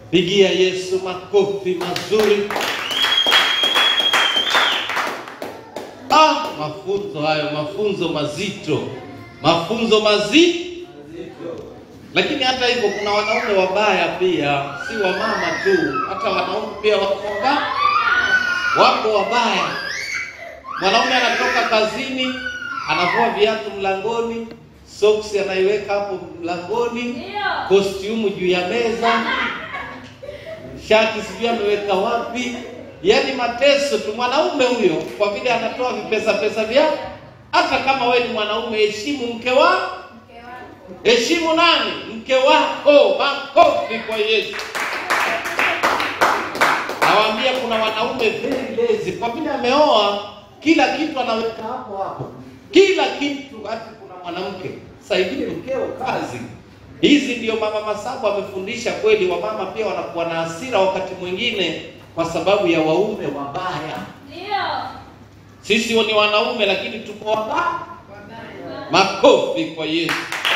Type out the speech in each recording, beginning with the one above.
Pigia Yesu makofi mazuri. Ah, mafunzo hayo, mafunzo mazito, mafunzo mazito. Lakini hata hivyo kuna wanaume wabaya pia, si wamama tu, hata wanaume pia wako wabaya, wako wabaya. Mwanaume anatoka kazini, anavua viatu mlangoni, soksi anaiweka hapo mlangoni, kostiumu juu ya meza, shati sijui ameweka wapi, yaani mateso tu. Mwanaume huyo kwa vile anatoa vipesa pesa vyake. Hata kama wewe ni mwanaume, heshimu mke wako, heshimu nani? Mke wako. Makofi kwa Yesu. Nawaambia kuna wanaume very lazy, kwa vile ameoa kila kitu anaweka hapo hapo, kila kitu. Hata kuna mwanamke, saidie mkeo kazi. Hizi ndio mama Masabu amefundisha kweli. Wamama pia wanakuwa na hasira wakati mwingine kwa sababu ya waume wabaya. Sisi ni wanaume lakini tuko wabaya. Makofi kwa Yesu.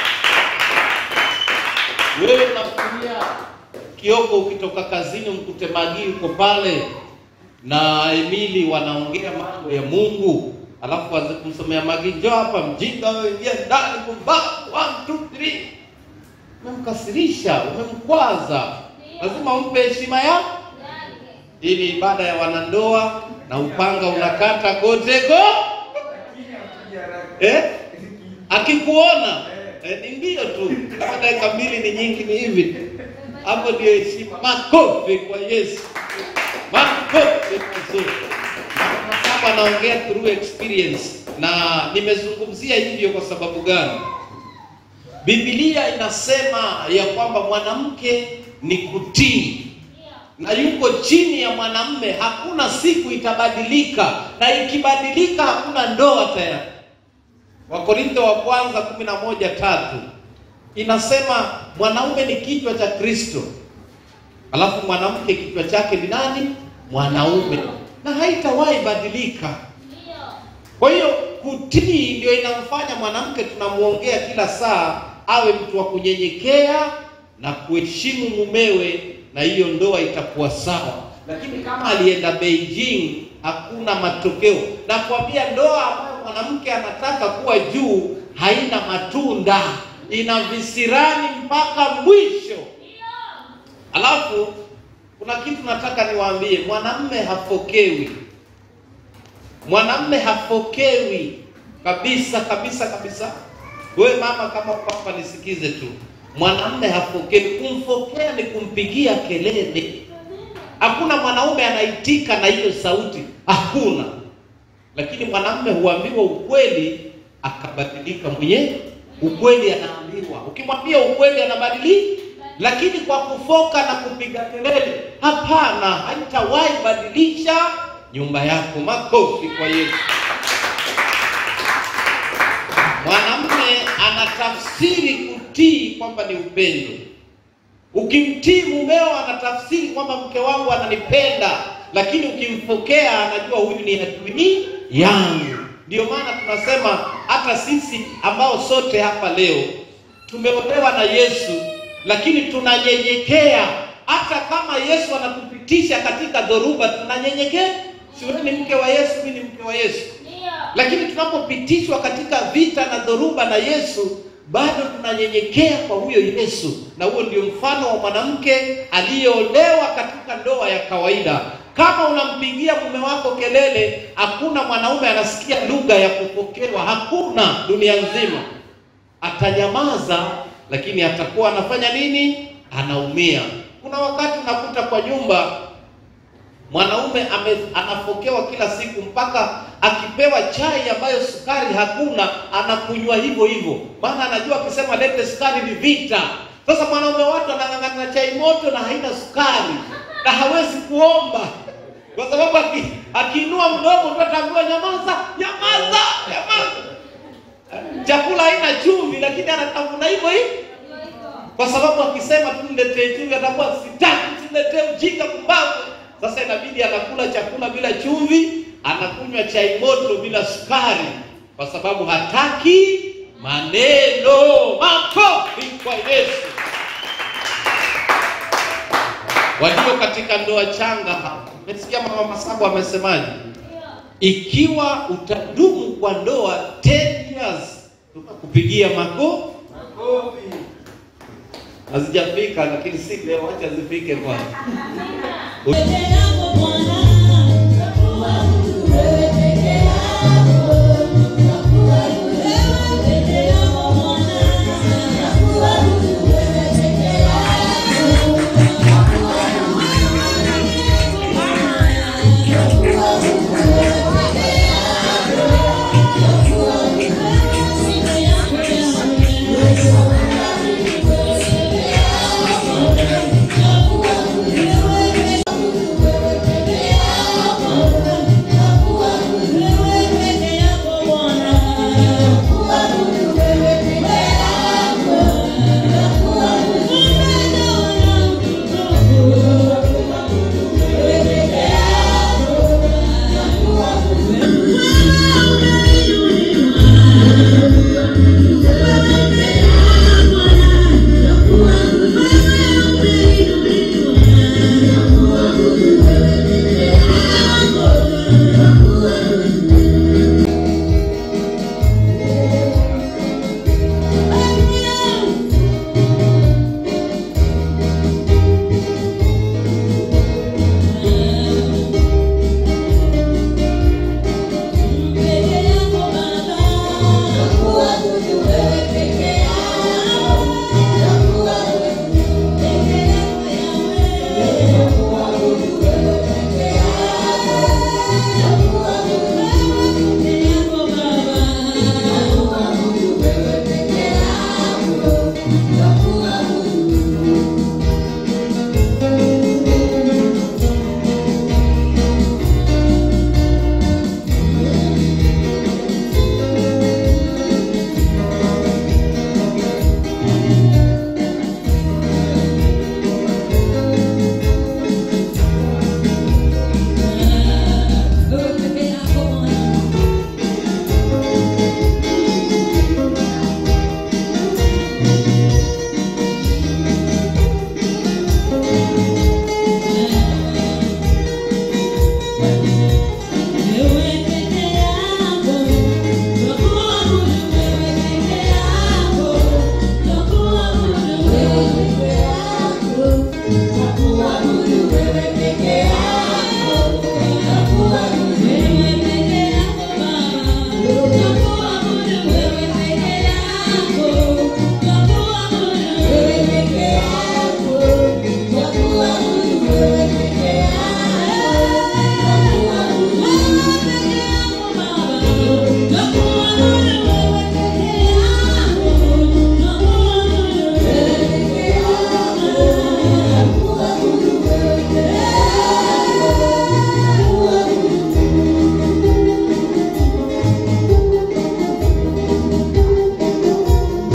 Wewe unafikiria Kioko, ukitoka kazini mkute Magi uko pale na Emili wanaongea mambo ya Mungu, alafu anze kumsomea Magi, njoo hapa mjinga wewe, ingia ndani kumba one two three. Umemkasirisha, umemkwaza, lazima umpe heshima yako. Hii ni ibada ya wanandoa na upanga unakata kote go eh? Akikuona eh, ni mbio tu, kama dakika mbili ni nyingi, ni hivi hapo, ndio heshima. Makofi kwa Yesu, makofi mazuri. Kama anaongea through experience, na nimezungumzia hivyo kwa sababu gani? Biblia inasema ya kwamba mwanamke ni kutii na yuko chini ya mwanamme, hakuna siku itabadilika, na ikibadilika hakuna ndoa tena. Wakorintho wa kwanza kumi na moja tatu inasema mwanaume ni kichwa cha Kristo, alafu mwanamke kichwa chake ni nani? Mwanaume, na haitawahi badilika. Kwa hiyo kutii ndio inamfanya mwanamke tunamwongea kila saa awe mtu wa kunyenyekea na kuheshimu mumewe, na hiyo ndoa itakuwa sawa. Lakini kama alienda Beijing, hakuna matokeo. Nakwambia, ndoa ambayo mwanamke anataka kuwa juu haina matunda, ina visirani mpaka mwisho. Alafu kuna kitu nataka niwaambie, mwanamme hafokewi mwanamme hafokewi kabisa kabisa kabisa. Wewe mama, kama papa, nisikize tu, mwanamme hafokewi. Kumfokea ni kumpigia kelele. Hakuna mwanaume anaitika na hiyo sauti, hakuna. Lakini mwanamme huambiwa ukweli akabadilika mwenyewe. Ukweli anaambiwa, ukimwambia ukweli anabadilika. Lakini kwa kufoka na kupiga kelele, hapana, haitawahi badilisha nyumba yako. Makofi kwa Yesu. Mwanamume anatafsiri kutii kwamba ni upendo. Ukimtii mumeo, anatafsiri kwamba mke wangu ananipenda, lakini ukimpokea, anajua huyu ni adui yangu. Ndio maana tunasema hata sisi ambao sote hapa leo tumeolewa na Yesu, lakini tunanyenyekea. Hata kama Yesu anatupitisha katika dhoruba, tunanyenyekea. Si wewe ni mke wa Yesu, mimi ni mke wa Yesu. Lakini tunapopitishwa katika vita na dhoruba na Yesu, bado tunanyenyekea kwa huyo Yesu, na huo ndio mfano wa mwanamke aliyeolewa katika ndoa ya kawaida. Kama unampigia mume wako kelele, hakuna mwanaume anasikia lugha ya kupokewa, hakuna dunia nzima. Atanyamaza, lakini atakuwa anafanya nini? Anaumia. Kuna wakati unakuta kwa nyumba mwanaume ame, anapokewa kila siku mpaka akipewa chai ambayo sukari hakuna anakunywa hivyo hivyo, maana anajua akisema lete sukari ni vita. Sasa mwanaume watu anang'ang'ana na chai moto na haina sukari na hawezi kuomba kwa sababu aki, akiinua mdomo tu ataambiwa nyamaza, nyamaza, nyamaza. Chakula haina chumvi, lakini anatafuna hivyo hivyo kwa sababu akisema tu niletee chumvi atakuwa sitaki, niletee ujinga kumbavu. Sasa inabidi anakula chakula bila chumvi, anakunywa chai moto bila sukari, kwa sababu hataki maneno. Makofi kwa Yesu. walio katika ndoa changa. Umesikia mama Masabu amesemaje? Ikiwa utadumu kwa ndoa 10 years, tunakupigia mako Makofi. hazijafika, lakini si leo, acha zifike kwanza. Tena